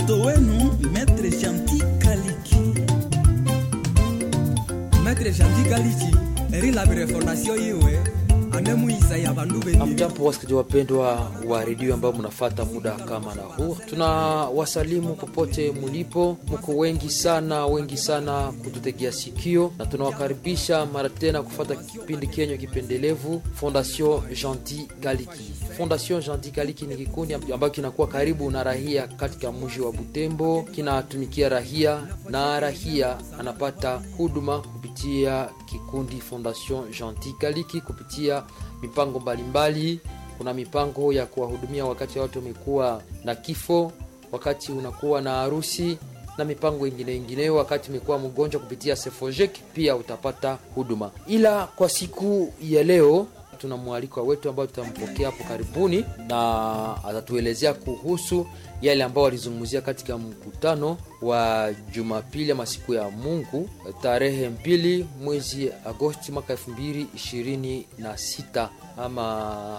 mtoto wenu Maître Gentil Kaliki. Maître Gentil Kaliki erilabire fondation yiwe anemuisa ya bandu bengi Amjambo wasikilizaji wapendwa wa redio ambao mnafata muda kama na huu, tuna wasalimu popote mulipo, mko wengi sana wengi sana kututegea sikio, na tunawakaribisha mara tena kufata kipindi kenyo kipendelevu Fondation Gentil Kaliki. Fondation Gentil Kaliki ni kikundi ambacho kinakuwa karibu na rahia katika mji wa Butembo, kinatumikia rahia na rahia anapata huduma kupitia kikundi Fondation Gentil Kaliki kupitia mipango mbalimbali. Kuna mipango ya kuwahudumia wakati watu wamekuwa na kifo, wakati unakuwa na harusi na mipango ingine ingineyo. Wakati umekuwa mgonjwa, kupitia Sefojek pia utapata huduma. Ila kwa siku ya leo tuna mwalikwa wetu ambao tutampokea hapo karibuni, na atatuelezea kuhusu yale ambao walizungumzia katika mkutano wa Jumapili ama siku ya Mungu tarehe mbili mwezi Agosti mwaka elfu mbili ishirini na sita ama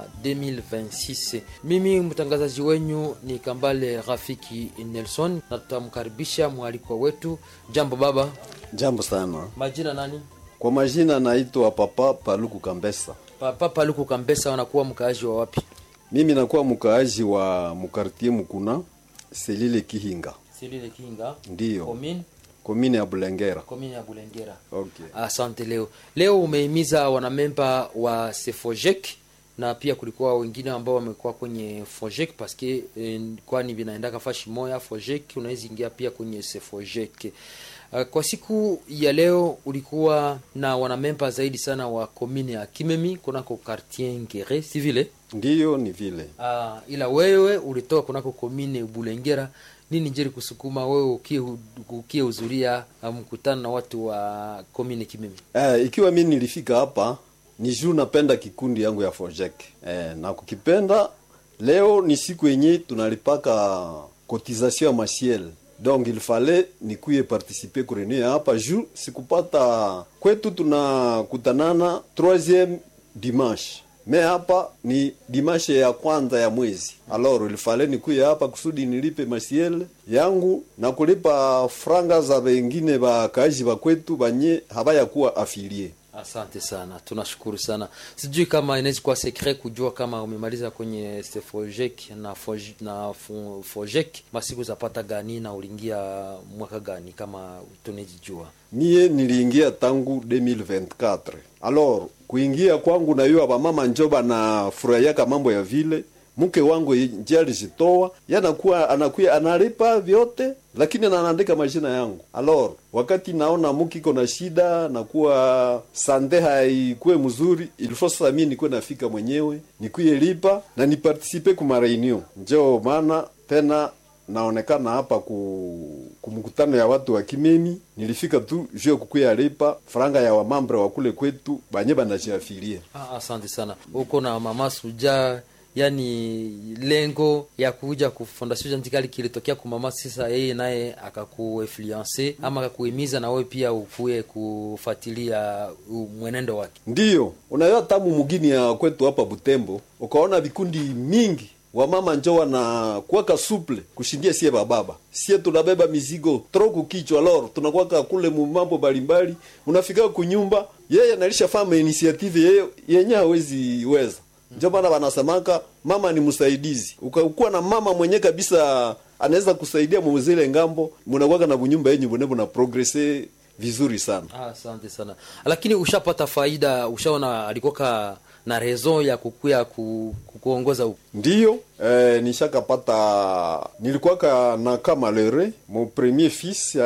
2026. Mimi mtangazaji wenyu ni Kambale Rafiki Nelson na tutamkaribisha mwalikwa wetu. Jambo baba, Jambo sana. majina nani? Kwa majina naitwa Papa Paluku Kambesa. Papa Paluku Kambesa, wanakuwa mkaaji wa wapi? Mimi nakuwa mkaaji wa mukartie Mukuna Selile Kihinga, Silile Kinga, ndiyo Komine komine ya Bulengera. komine ya Bulengera. Okay. Asante. Leo leo umehimiza wanamemba wa Sefojek na pia kulikuwa wengine ambao wamekuwa kwenye Fojek paske eh, kwani vinaendaka fashi moya Fojek, unaweza ingia pia kwenye Sefojek. Uh, kwa siku ya leo ulikuwa na wanamemba zaidi sana wa komine ya Kimemi kunako quartier Ngere, si vile? Ndiyo ni vile. Ah, ila wewe ulitoka kunako komine Bulengera. Nini njeri kusukuma wewe ukie ukie hudhuria ah, mkutano na watu wa komine Kimemi? Eh, ikiwa mimi nilifika hapa ni juu napenda kikundi yangu ya Fojek. Eh, na kukipenda leo ni siku yenye tunalipaka cotisation ya masiel donc il fallait nikuye participer kurenue hapa juu sikupata kwetu tunakutanana troisième dimanche me hapa ni dimashe ya kwanza ya mwezi alors il fallait nikuye hapa kusudi nilipe masiel yangu na kulipa franga za wengine bakaaji ba kwetu banye habayakuwa afilie Asante sana, tunashukuru sana. Sijui kama inaweza kuwa secret kujua kama umemaliza kwenye Sefojek na Foj- na Fo- Fojek masiku zapata gani na uliingia mwaka gani, kama tunajijua. mie niliingia tangu 2024 alors kuingia kwangu nayo bamama njo banafurahiaka mambo ya vile mke wangu nje alijitoa yanakuwa anakuya analipa vyote lakini anaandika majina yangu alors wakati naona mke iko na shida nakuwa sande haikuwe mzuri ilifo sasa mimi nikuwe nafika mwenyewe nikuye lipa na nipartisipe kuma reunion njo maana tena naonekana hapa ku kumkutano ya watu wa Kimemi. Nilifika tu juu ya kukuya lipa franga ya wamambre wa kule kwetu banye banajiafilia. Ah, asante sana. Uko na mama Suja, yani lengo ya kuja ku Fondation Jantikali kilitokea ku mama, sasa yeye naye akakuinfluence ama akakuhimiza na wewe pia ukuye kufuatilia u- mwenendo wake. Ndiyo unayo tamu mugini ya kwetu hapa Butembo, ukaona vikundi mingi wamama njo wanakuwaka suple kushindia sie bababa. Sie tunabeba mizigo troku kichwa lor, tunakuwaka kule mu mambo mbalimbali, unafika kunyumba yeye analisha fama initiative yeye yenye hawezi weza njo maana wanasemaka mama ni msaidizi. Ukakuwa na mama mwenye kabisa anaweza kusaidia muzile ngambo, munakuwaka na bunyumba yenyu bune buna progrese vizuri sana. Ah, asante sana. Lakini ushapata faida, ushaona alikoka na raison ya kukuya ku, kukuongoza huko. Ndiyo eh, nishakapata nilikuwaka na kama lere mon premier fils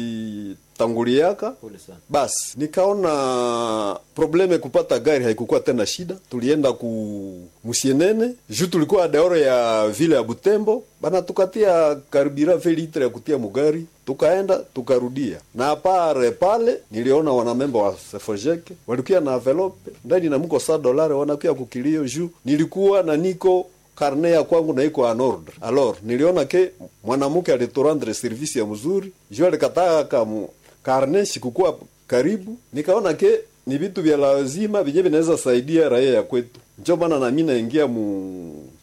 alitanguliaka Pole sana. basi nikaona probleme kupata gari haikukuwa tena shida. Tulienda ku Musienene juu tulikuwa deoro ya vile ya Butembo, bana tukatia karibira ve litre ya kutia mugari, tukaenda tukarudia. Na apare pale niliona wanamemba wa Sefojek walikuwa na envelope ndani na mko saa dolari wanakuya kukilio juu nilikuwa na niko karne ya kwangu na iko en ordre. Alors niliona ke mwanamke aliturandre service ya mzuri juu alikataka kamu karne sikukuwa karibu, nikaona ke ni vitu vya lazima vyenye vinaweza saidia raia ya kwetu. Njo maana nami naingia mu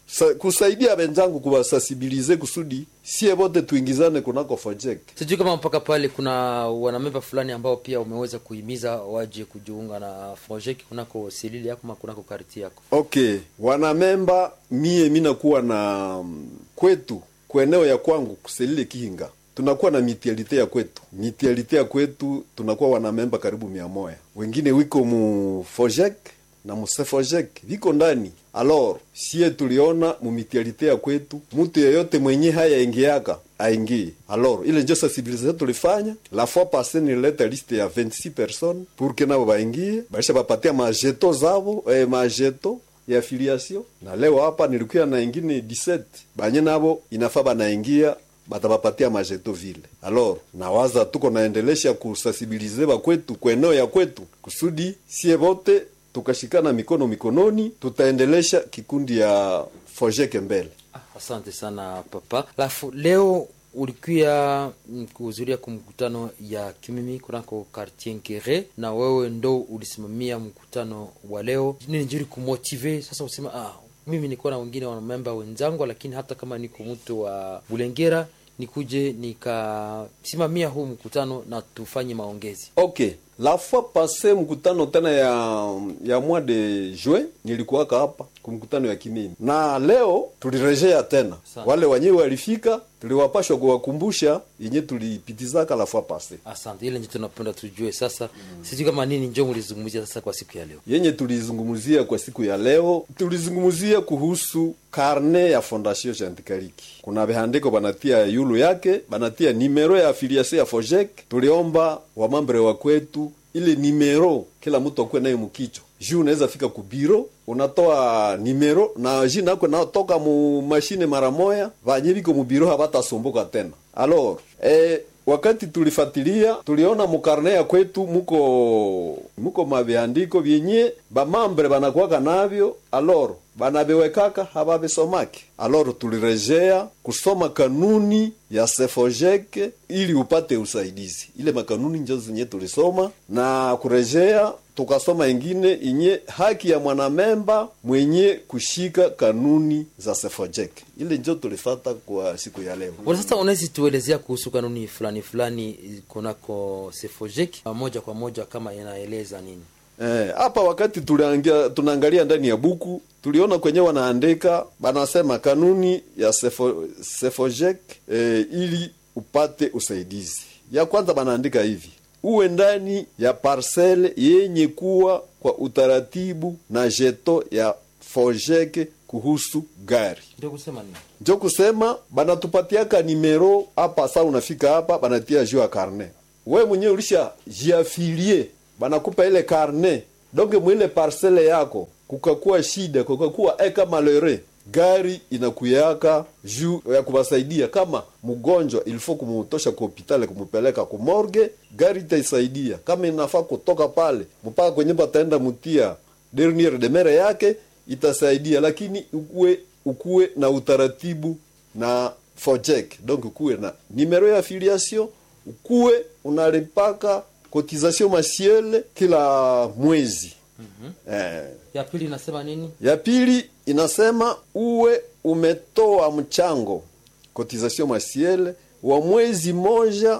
sa, kusaidia wenzangu kuwasensibilize kusudi sie wote tuingizane kunako fojek sijui kama mpaka pale kuna wanamemba fulani ambao pia umeweza kuhimiza waje kujiunga na projek kunako selili yako ma kunako karti yako okay wanamemba mie minakuwa na mm, kwetu kweneo ya kwangu kuselile kihinga tunakuwa na mitialite ya kwetu mitialite ya kwetu tunakuwa wanamemba karibu mia moya wengine wiko mu fojek na musefojek viko ndani alor sie tuliona mumitialite ya kwetu mtu yeyote mwenye haya ingiaka aingie alor ile njo sensibilisation tulifanya la fois passe nilileta liste ya 26 personnes pour que nabo baingie baisha bapatia majeto zabo eh, majeto ya affiliation na leo hapa nilikuya na ingine 17 banye nabo inafaa banaingia batabapatia majeto vile alors nawaza tuko naendelesha kusensibilize bakwetu kweneo ya kwetu kusudi sie bote tukashikana mikono mikononi tutaendelesha kikundi ya fojeke mbele ah, asante sana papa alafu leo ulikuya mm, kuhudhuria kwa mkutano ya kimimi kunako quartier nkere na wewe ndo ulisimamia mkutano wa leo nini njuri kumotive sasa usema ah, mimi nikuwa na wengine wanamemba wenzangu lakini hata kama niko mtu wa bulengera nikuje nikasimamia huu mkutano na tufanye maongezi okay la fois passe mkutano tena ya ya mois de juin nilikuwaka hapa kumkutano ya kimimi na leo tulirejea tena Sana. wale wenyewe walifika tuliwapashwa kuwakumbusha yenye tulipitizaka la fois passe asante ile nje tunapenda tujue sasa mm. sijui kama nini njo mulizungumzia sasa kwa siku ya leo yenye tulizungumzia kwa siku ya leo tulizungumzia kuhusu karne ya fondation jantikariki kuna vihandiko banatia yulu yake banatia nimero ya afiliation ya fojek tuliomba wamambre wa kwetu ile nimero kila mtu akuwe nayo mkichwa juu unaweza fika kubiro unatoa nimero na jina yako naotoka mu mashine mara moya vanye viko mubiro habatasumbuka tena alors eh, wakati tulifatilia tuliona mukarne ya kwetu muko muko maviandiko vyenye bamambre banakuwaka navyo aloro banaviwekaka hababisomake aloro tulirejea kusoma kanuni ya sefojeke ili upate usaidizi ile makanuni njo zenye tulisoma na kurejea tukasoma ingine inye haki ya mwanamemba mwenye kushika kanuni za sefojeke ile njo tulifata kwa siku ya leo Bwana, sasa unawezi tuelezea kuhusu kanuni fulani fulani eh, kunako sefojek moja kwa moja kama inaeleza nini Eh, hapa wakati tuliangia, tunaangalia ndani ya buku tuliona kwenye wanaandika banasema kanuni ya sefo, sefojek eh, ili upate usaidizi. Ya kwanza banaandika hivi: uwe ndani ya parcele yenye kuwa kwa utaratibu na jeto ya fojek kuhusu gari ndio kusema nini njo kusema banatupatiaka nimero hapa. Saa unafika hapa banatia juu ya karne, we mwenyewe ulisha jiafilie, banakupa ile karne donge mwile parcele yako, kukakuwa shida, kukakuwa eka malere gari inakuyaka juu ya kuwasaidia. Kama mgonjwa ilifo kumutosha ku hopitali kumupeleka kumorge, gari itaisaidia. Kama inafaa kutoka pale mpaka kwenye bataenda mutia dernier demere yake itasaidia, lakini ukuwe ukuwe na utaratibu na fojek donc ukuwe na numero ya affiliation, ukuwe unalipaka cotisation masiele kila mwezi mm-hmm. eh, ya pili inasema nini ya pili inasema uwe umetoa mchango cotisation masiele wa mwezi moja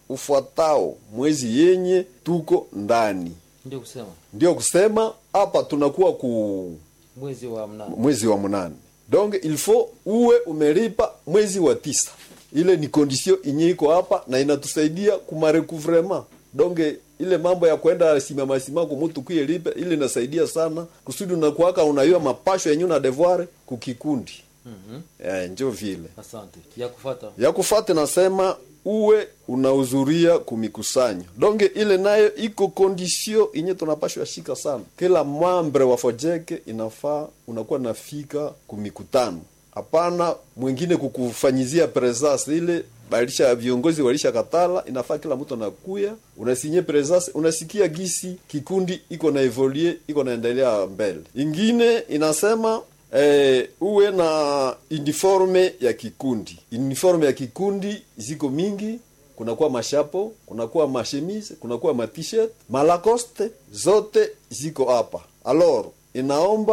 ufuatao mwezi yenye tuko ndani. ndio kusema Ndio kusema hapa tunakuwa ku mwezi wa mnane mwezi wa munane, donc il faut uwe umelipa mwezi wa tisa. Ile ni condition inye iko hapa na inatusaidia kumarecouvrement donc ile mambo ya kwenda simama simama kumutu kuyelipe ile inasaidia sana kusudi unakuwaka unayua mapasho yenye na devoir kukikundi Mhm. eh, njo vile asante ya kufata ya kufate nasema uwe unahudhuria kumikusanyo donge ile nayo iko kondisio inye tunapashwa shika sana kila mwambre wa fojeke inafaa unakuwa nafika kumikutano hapana mwingine kukufanyizia presence ile balisha viongozi walisha katala inafaa kila mtu anakuya unasinye presence unasikia gisi kikundi iko na evolue iko naendelea mbele ingine inasema eh, uwe na uniforme ya kikundi uniforme ya kikundi ziko mingi kunakuwa mashapo kunakuwa mashemise kunakuwa matishet malacoste zote ziko hapa alors inaomba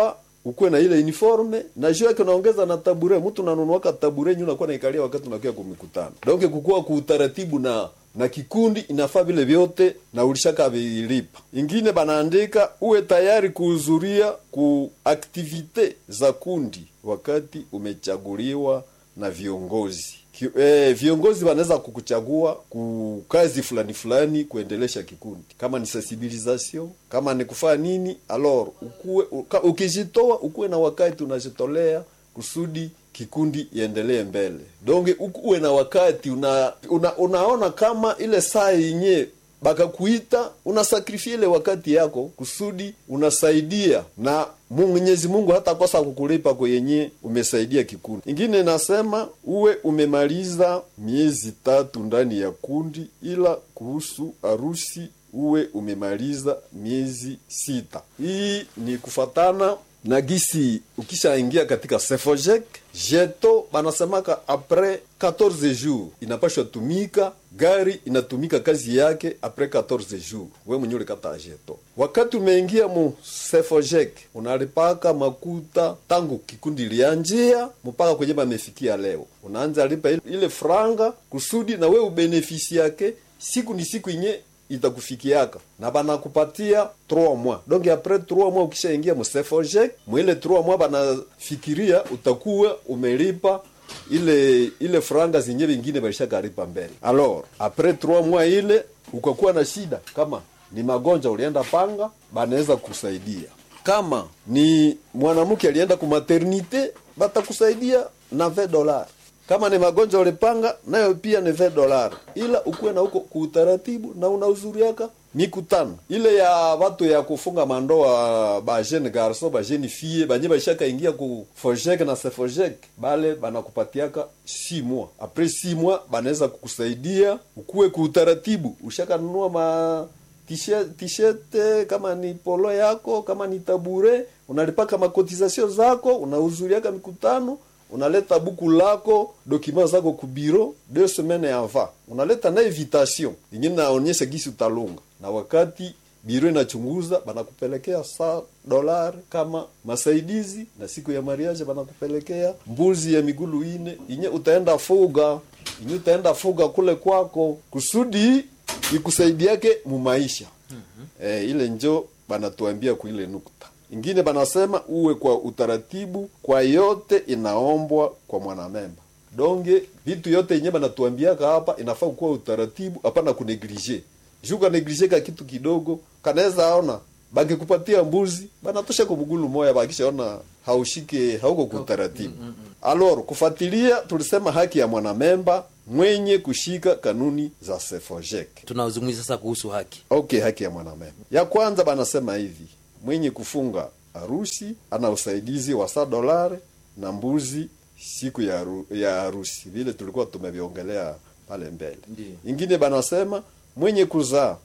ukuwe na ile uniforme na juu yake unaongeza na tabure mtu unanunuaka tabure nyu unakuwa naikalia wakati unakuwa kumikutano donc kukuwa kuutaratibu na na kikundi inafaa vile vyote na ulishaka vilipa ingine banaandika uwe tayari kuhudhuria ku aktivite za kundi wakati umechaguliwa na viongozi Ki, eh, viongozi wanaweza kukuchagua ku kazi fulani fulani kuendelesha kikundi kama ni sensibilisation kama ni kufanya nini alors ukuwe uka, ukijitoa ukuwe na wakati unajitolea kusudi kikundi iendelee mbele donge uwe na wakati una, una unaona kama ile saa yenye bakakuita unasakrifia ile wakati yako kusudi unasaidia na mwenyezi mungu hata kosa kukulipa kwenye umesaidia kikundi ingine nasema uwe umemaliza miezi tatu ndani ya kundi ila kuhusu harusi uwe umemaliza miezi sita hii ni kufatana na gisi ukishaingia katika sefojek jeto banasemaka apres 14 jours inapashwa tumika gari inatumika kazi yake apres 14 jours we mwenye ulikata jeto wakati umeingia mu sefojek unalipaka makuta tangu kikundi lianjia mpaka kwenye bamefikia leo unaanza lipa ile franga kusudi na we ubenefisi yake siku ni siku inye itakufikiaka na banakupatia 3 mois donc apres 3 mois ukishaingia musefojek mwile 3 mois banafikiria utakuwa umelipa ile ile franga zenye vingine balishakalipa mbele alors apres 3 mois ile ukakuwa na shida kama ni magonjwa ulienda panga banaweza kusaidia kama ni mwanamke alienda ku maternite batakusaidia na 20 dollars kama ni magonjwa ulipanga nayo pia ni 20 dollars ila ukuwe na huko kuutaratibu na unauzuriaka mikutano ile ya watu ya kufunga mandoa ba jeune garçon ba jeune fille banye bashaka ingia ku fojek na sefojek bale banakupatiaka 6 mois apres 6 mois banaweza kukusaidia ukuwe kuutaratibu ushaka nunua ma t-shirt, t-shirt kama ni polo yako kama ni tabure unalipaka makotizasio zako unauzuriaka mikutano unaleta buku lako dokima zako kubiro deux semaines avant unaleta na invitation yenye naonyesha gisi utalunga na wakati biro inachunguza banakupelekea sa dolari kama masaidizi na siku ya mariage banakupelekea mbuzi ya migulu ine inye utaenda fuga inye utaenda fuga kule kwako kusudi ikusaidiake mumaisha mm-hmm. e, ile njo banatuambia kuile nukta ingine banasema uwe kwa utaratibu kwa yote inaombwa kwa mwanamemba donge vitu yote yenye banatuambiaka hapa inafaa kuwa utaratibu hapana kuneglige juu kaneglige ka kitu kidogo kanaweza ona bakikupatia mbuzi banatosha kumgulu moya bakishaona haushike hauko kwa utaratibu mm, mm, mm. alor kufuatilia tulisema haki ya mwanamemba mwenye kushika kanuni za sefojek tunazungumzia sasa kuhusu haki okay haki ya mwanamemba ya kwanza banasema hivi mwenye kufunga harusi ana usaidizi wa saa dolari na mbuzi siku ya, haru, ya harusi vile tulikuwa tumeviongelea pale mbele Ndiyo. ingine banasema mwenye kuzaa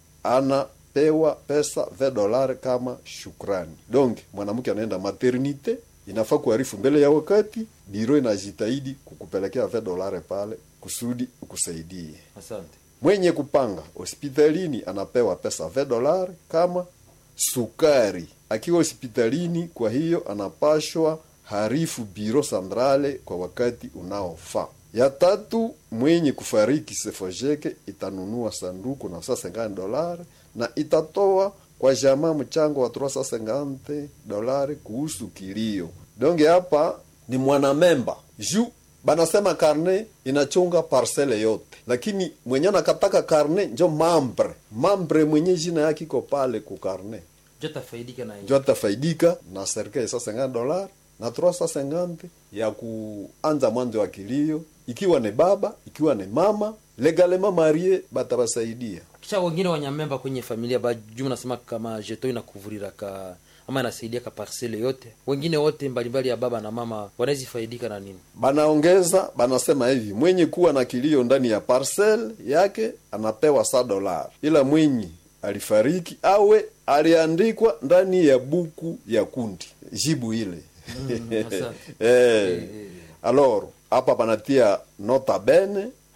anapewa pesa ve dolari kama shukrani donc mwanamke anaenda maternite inafaa kuharifu mbele ya wakati biro inajitahidi kukupelekea ve dolari pale kusudi ukusaidie asante mwenye kupanga hospitalini anapewa pesa ve dolari kama sukari akiwa hospitalini kwa hiyo anapashwa harifu biro sandrale kwa wakati unaofaa ya tatu mwenye kufariki sefojeke itanunua sanduku na saa 50 dolari na itatoa kwa jamaa mchango wa 350 dolari kuhusu kilio donge hapa ni mwanamemba juu banasema karne inachunga parcele yote lakini mwenye anakataka karne njo mambre mambre mwenye jina yake iko pale ku karne jo tafaidika na njo atafaidika na serikali sa 50 dolar na 350 ya kuanza mwanzo wa kilio ikiwa ni baba ikiwa ni mama legalema marie batabasaidia kisha wengine wanyamemba kwenye familia bajuu nasema kama jeto inakuvuriraka ama inasaidia ka parcele yote wengine wote mbalimbali ya baba na mama wanawezi faidika na nini banaongeza banasema hivi mwenye kuwa na kilio ndani ya parcel yake anapewa sa dolar ila mwenye alifariki awe aliandikwa ndani ya buku ya kundi jibu ile asante. eh, alors hapa panatia nota bene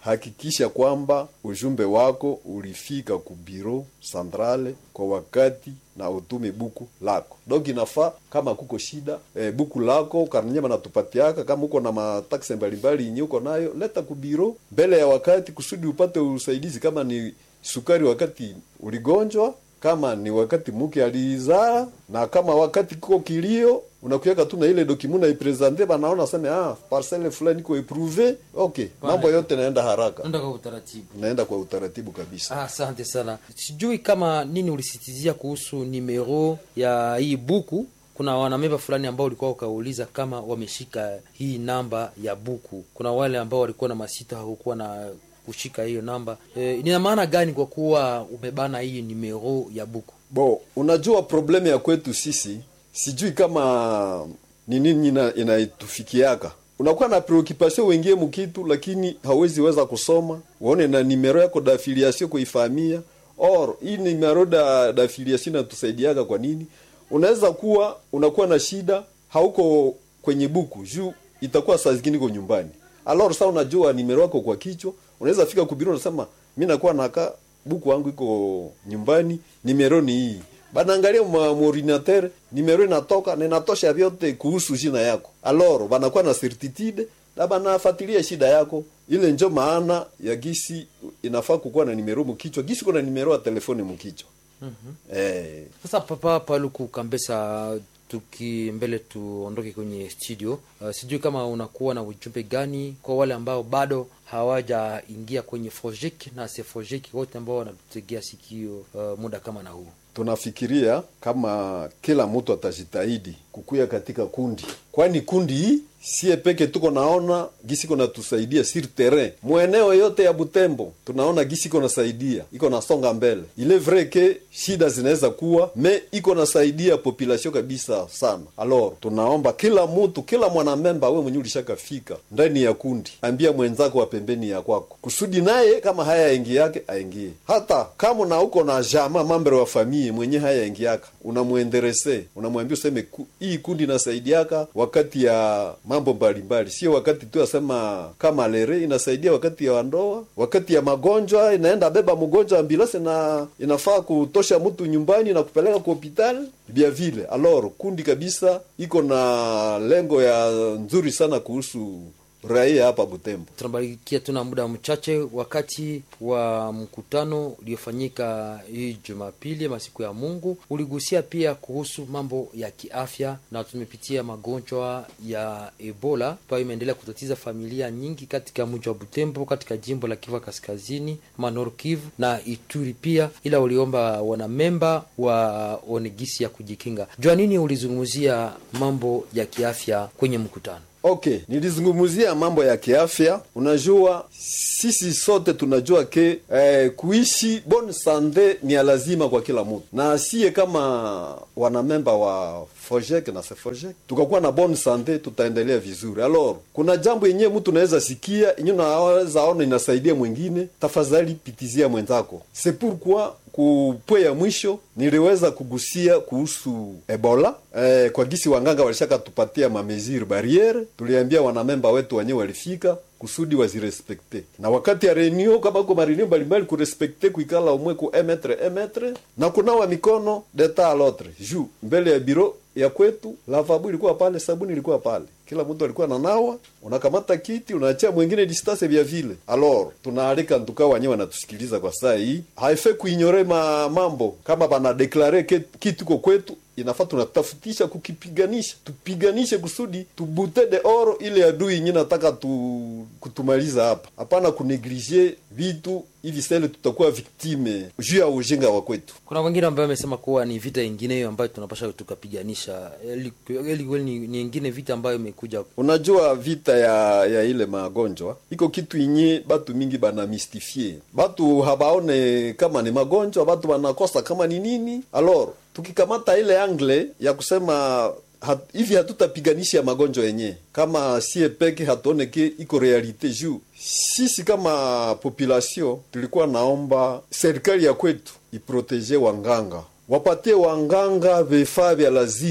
hakikisha kwamba ujumbe wako ulifika ku biro centrale kwa wakati na utume buku lako donc inafaa kama kuko shida e, buku lako karnyema natupatiaka kama uko na mataksi mbalimbali yenye uko nayo leta ku biro mbele ya wakati kusudi upate usaidizi kama ni sukari wakati uligonjwa kama ni wakati muke alizaa na kama wakati kiko kilio unakuweka tu na ile document na ipresente banaona sema ah parcelle fulani iko eprouve okay Bana. mambo yote naenda haraka Nenda kwa utaratibu. naenda kwa utaratibu kabisa Ah, Asante sana. Sijui kama nini ulisitizia kuhusu nimero ya hii buku. Kuna wanamemba fulani ambao ulikuwa ukauliza kama wameshika hii namba ya buku. Kuna wale ambao walikuwa na masita hawakuwa na kushika hiyo namba. E, ina maana gani kwa kuwa umebana hii nimero ya buku? bo unajua problemu ya kwetu sisi sijui kama ni nini ina- inaitufikiaka unakuwa na preoccupation wengie mukitu lakini hawezi weza kusoma uone na nimero yako dafiliation kuifahamia or hii nimero da dafiliation inatusaidiaka kwa nini unaweza kuwa unakuwa na shida hauko kwenye buku juu itakuwa saa zingine iko nyumbani alors sa unajua nimero yako kwa kichwa unaweza fika kubiro unasema mi nakuwa naka buku wangu iko nyumbani nimero ni hii banaangalia ma ordinateur nimero inatoka na inatosha vyote kuhusu jina yako alors banakuwa na certitude na banafuatilia shida yako ile njo maana ya gisi inafaa kukuwa na nimero mkichwa gisi kuna nimero ya telefoni mkichwa mm-hmm. eh, Sasa Papa Paluku Kambesa, tuki mbele tuondoke kwenye studio. Uh, sijui kama unakuwa na ujumbe gani kwa wale ambao bado hawajaingia kwenye Fojek na Sefojek wote ambao wanatutegea sikio uh, muda kama na huu. tunafikiria kama kila mtu atajitahidi kukuya katika kundi kwani kundi hii sie peke tuko naona gisi iko natusaidia sur terrain mweneo yote ya butembo tunaona gisi iko nasaidia iko nasonga mbele ile vrai ke shida zinaweza kuwa me iko nasaidia population kabisa sana alors tunaomba kila mtu kila mwanamemba we mwenye ulishakafika ndani ya kundi ambia mwenzako wa pembeni ya kwako kusudi naye kama haya yaingi yake aingie hata kama na uko na jama mambre wa famille mwenye haya yaingiaka unamwenderese unamwambia useme ku, hii kundi inasaidiaka wakati ya mambo mbalimbali sio wakati tu asema kama lere inasaidia wakati ya wandoa wakati ya magonjwa inaenda beba mgonjwa ambulansi na inafaa kutosha mtu nyumbani na kupeleka kwa hospitali vya vile alors kundi kabisa iko na lengo ya nzuri sana kuhusu raia hapa Butembo. tunabarikia tuna muda mchache wakati wa mkutano uliofanyika hii Jumapili masiku ya Mungu uligusia pia kuhusu mambo ya kiafya, na tumepitia magonjwa ya Ebola ambayo imeendelea kutatiza familia nyingi katika mji wa Butembo, katika jimbo la Kivu Kaskazini, Manor Kivu na Ituri pia, ila uliomba wanamemba wa onegisi ya kujikinga. Jua nini ulizungumzia mambo ya kiafya kwenye mkutano? Okay, nilizungumzia mambo ya kiafya. Unajua sisi sote tunajua ke eh, kuishi bonne sante ni ya lazima kwa kila mtu, na asiye kama wanamemba wa Fojek na Sefojek tukakuwa na bonne sante, tutaendelea vizuri. Alors kuna jambo yenyewe mtu naweza sikia yenyewe naweza ona inasaidia mwingine, tafadhali pitizia mwenzako. C'est pourquoi kupwe ya mwisho niliweza kugusia kuhusu Ebola eh, kwa gisi wanganga walishaka tupatia mamesure barriere, tuliambia wanamemba wetu wenyewe walifika kusudi wazirespekte, na wakati ya renio kama uko marenio mbalimbali kurespekte kuikala umwe ku emetre emetre na kunawa mikono deta alotre juu mbele ya biro ya kwetu lavabu ilikuwa pale, sabuni ilikuwa pale, kila mtu alikuwa nanawa, unakamata kiti unaachia mwingine distance vya vile. Alors tunaalika ntuka wenyewe wanatusikiliza kwa saa hii, haife kuinyore ma mambo kama bana deklare ke- kitu ko kwetu inafaa tunatafutisha kukipiganisha, tupiganishe kusudi tubute de oro ile adui yenye nataka tu, kutumaliza hapa. Hapana kuneglige vitu hivi, sele tutakuwa viktime juu ya ujinga wa kwetu. kuna wengine ambayo wamesema kuwa ni vita ingineyo ambayo tunapasha tukapiganisha eli eli kweli ni, ni ingine vita ambayo imekuja Unajua vita ya ya ile magonjwa iko kitu inye batu mingi bana mystifie, batu habaone kama ni magonjwa, batu banakosa kama ni nini. Alors tukikamata ile angle ya kusema hat, hivi hatutapiganisha magonjwa yenye kama sie peke hatuone ke iko realite juu sisi kama population tulikuwa naomba serikali ya kwetu iproteje wanganga wapatie wanganga vifaa vya lazima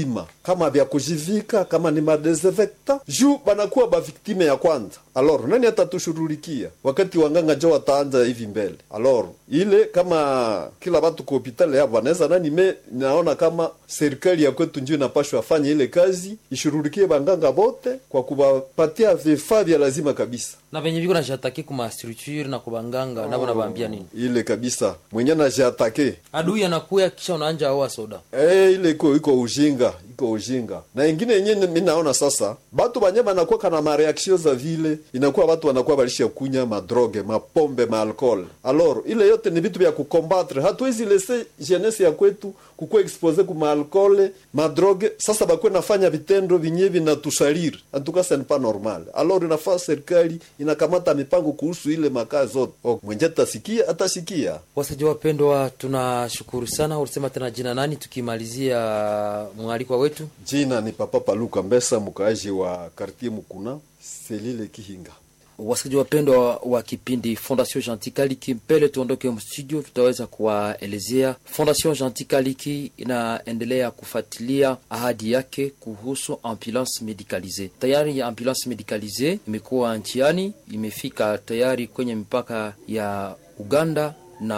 kama vya kujivika kama ni madesinfecta juu banakuwa baviktime ya kwanza alor nani atatushughulikia wakati wanganga jo wataanza hivi mbele alor ile kama kila watu ku hopitali hapo wanaweza nani me naona kama serikali ya kwetu ndio inapashwa afanye ile kazi ishughulikie banganga bote kwa kuwapatia vifaa vya lazima kabisa na venye viko najatake kuma structure na kubanganga navo nabambia nini ile kabisa mwenye najiatake adui anakuya kisha unaanja aoa soda Eh, ile iko iko ujinga iko ujinga na ingine yenye mi naona sasa batu banye banakuwa kana mareaksio za vile inakuwa watu wanakuwa balisha kunya madroge mapombe maalcool alor ile yote ni vitu vya kukombatre hatuwezi lese jeunesse ya kwetu kukuwa expose ku maalcool madroge sasa bakuwe nafanya vitendo vinye vinatusaliri antuka ça n'est pas normal alor inafaa serikali inakamata mipango kuhusu ile makaa zote oh, mwenje atasikia atasikia wasaji wapendwa tunashukuru sana ulisema tena jina nani tukimalizia mwalikwa wetu jina ni papa paluka mbesa mkaaji wa kartier mukuna selile kihinga wasikilizaji wapendwa wa kipindi fondation gentil kaliki mbele tuondoke mstudio tutaweza kuwaelezea fondation gentil kaliki inaendelea kufuatilia ahadi yake kuhusu ambulance medicalise tayari ya ambulance medicalise imekuwa nchiani imefika tayari kwenye mipaka ya uganda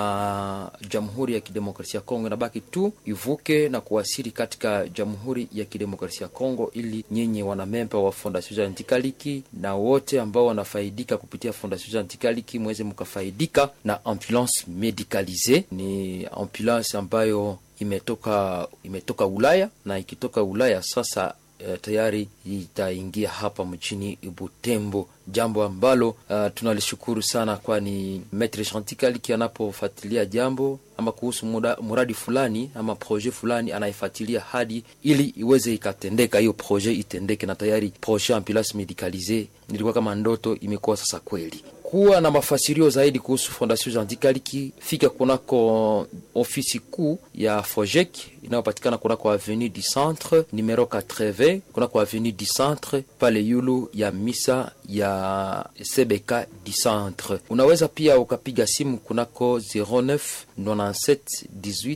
na jamhuri ya kidemokrasia ya kongo inabaki tu ivuke na kuwasili katika jamhuri ya kidemokrasia ya kongo ili nyinyi wanamemba wa fondation jantikaliki na wote ambao wanafaidika kupitia fondation jantikaliki mweze mkafaidika na ambulance medicalise ni ambulance ambayo imetoka imetoka ulaya na ikitoka ulaya sasa uh, tayari itaingia hapa mjini Butembo, jambo ambalo uh, tunalishukuru sana, kwani Maitre Chantikaliki anapofuatilia jambo ama kuhusu muda, muradi fulani ama projet fulani anaifuatilia hadi ili iweze ikatendeka, hiyo projet itendeke, na tayari projet ambulance medicalise nilikuwa kama ndoto, imekuwa sasa kweli kuwa na mafasirio zaidi kuhusu Fondation Jandikaliki, fika kunako ofisi kuu ya Fojek inayopatikana kunako avenue du Centre numero 80, kunako avenue du Centre pale yulu ya misa ya CBK du Centre. Unaweza pia ukapiga simu kunako 09 97 18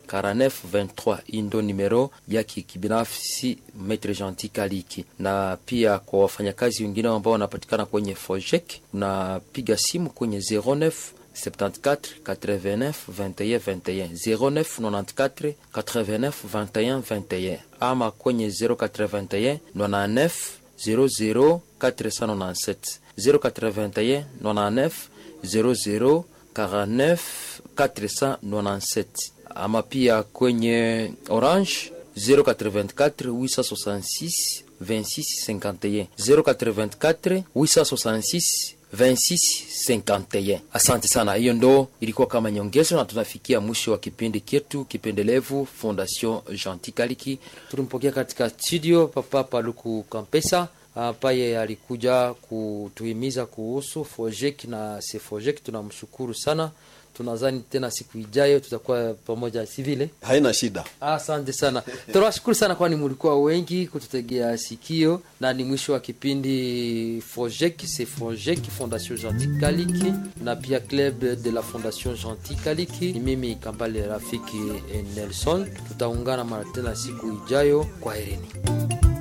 4923 hii ndo numero yake kibinafsi Maitre Gentil Kaliki, na pia kwa wafanyakazi wengine ambao wanapatikana kwenye Fojek unapiga simu kwenye 09 74 89 21 21 09 94 89 21 21 ama kwenye 081 99 00 497 081 99 00 49 497 ama pia kwenye Orange 084 866 26 51 084 866 2651. Asante sana, hiyo ndo ilikuwa kama nyongezo, na tunafikia mwisho wa kipindi chetu kipendelevu Fondation Gentil Kaliki. Tulimpokea katika studio Papa Paluku Kampesa ambaye alikuja kutuhimiza kuhusu Fojek na Sefojek. Tunamshukuru sana tunazani tena siku ijayo tutakuwa pamoja si vile haina shida asante sana tunawashukuru sana kwani mulikuwa wengi kututegea sikio na ni mwisho wa kipindi fojek se fojek fondation gentil kaliki na pia club de la fondation gentil kaliki ni mimi kambale rafiki nelson tutaungana mara tena siku ijayo kwa herini